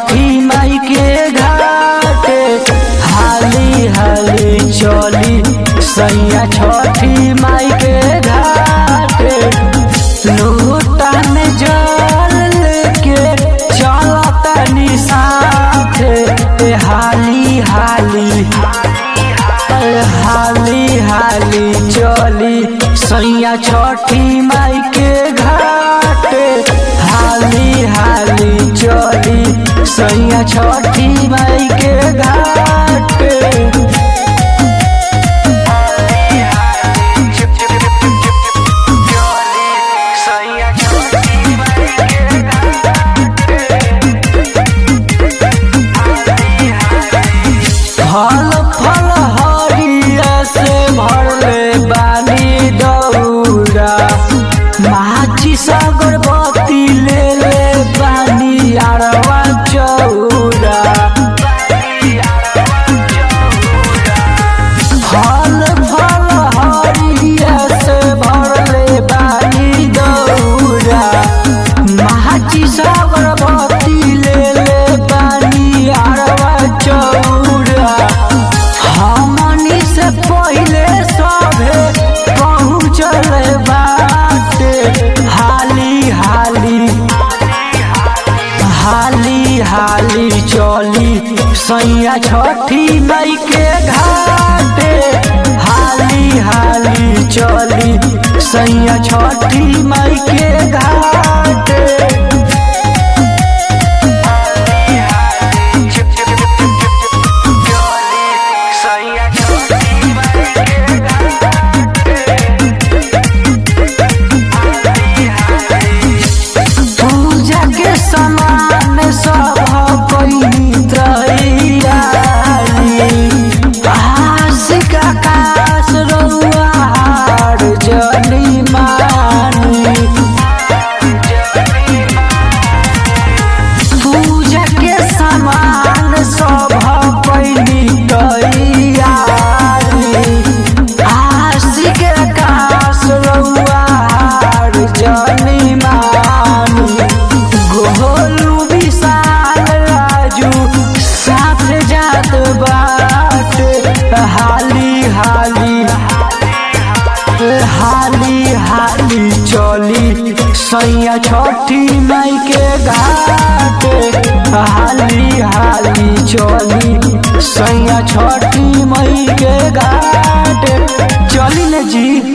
छठी माई के घाटे हाली हाली चली सैया छठी माई के घाटे लोटा में जल के चलता निसाथे ए हाली हाली हाली हाली चली सैया छठी माई के घाटे हाली हाली चली सैया छठी माई के घाटे फल फल हरिया से भरले बानी दौरा माची सागर बत्ती ले ले बानी अरवा चौरा फल फल हरिया से भरले बानी दौरा माची सागर बत्ती ले ले बानी अरवा चौरा हमनी से पहिले सभे पहुँचल बाटे हाली हाली हाली हाली चली सैया छठी मई के घाटे हाली हाली चली सैया छठी मई के घाटे पूजा के समान सब पवित्र आशिक आकाश रउआर जली मानी पूजा के समान सब पवित्र आशिक आकाश रउआर जली मानी गोलू विशाल राजू साथ जात बाट हाली हाली हाली हाली चली सैया छठी माई के घाटे हाली हाली चली सैया छठी माई के घाटे चली न जी